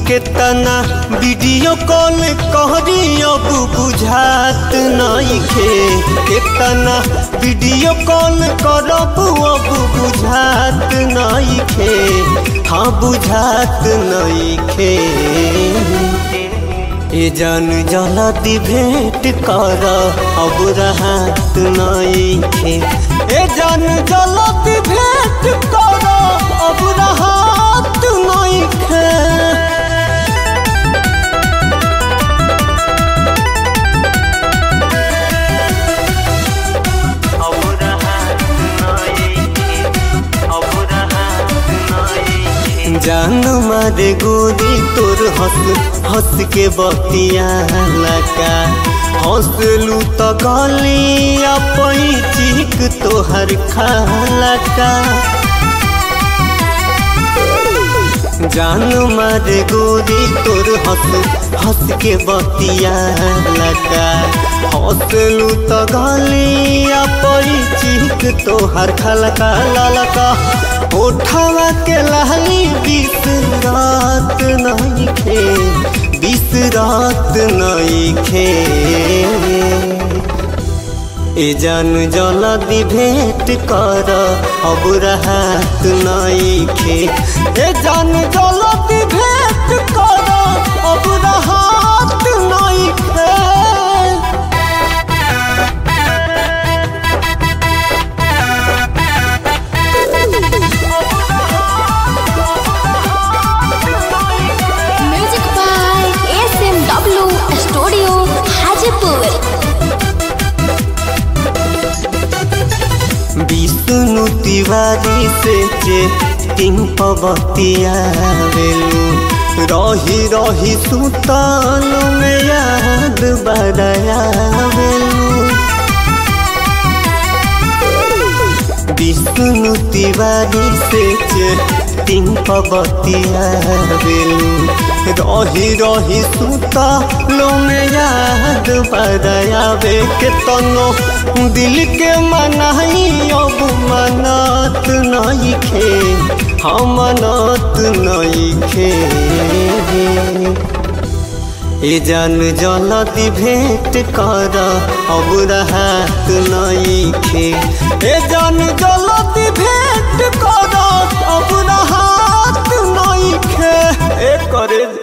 केतना video call कहरी अब बुझात नइखे केतना वीडियो कॉल करब अब बुझात नइखे हाँ बुझात नइखे ए जान जलती भेंट कर अब राहत नइखे ए जान जलती भेंट कर अब राहत नइखे जान मारे गोरी तोर हंस हंस के बतिया लगा हंसलू तो गलिया पैचिक तोहर खाला का जान मारे गोरी तोर हंस हंस के बतिया लगा हंसलू तो गलिया पैचिक तोहर खलका ललका उठावा के लहली बीस रात नहीं खे बीस रात नहीं खे ए जान जलदी भेंट कर अब राहत नहीं खे ए जान जलदी भेंट कर अब राहत नहीं खे music by S M W studio Hajipur Vishnu Tiwari से चेटिंग पबतिया बेलू रही रही सुताल में याद बड़ाया बेलू विष्णु तिवारी से चेटिंग पबतिया बेलू रही रही सुतालो में याद बड़ाया बे के तनो दिल के मनाई अब मनत नहीं खे हम मनत नहीं खे ए जान जलती भेंट कर अब राहत नहीं खे ए जान जलती भेंट कर अब राहत नहीं खे ए करे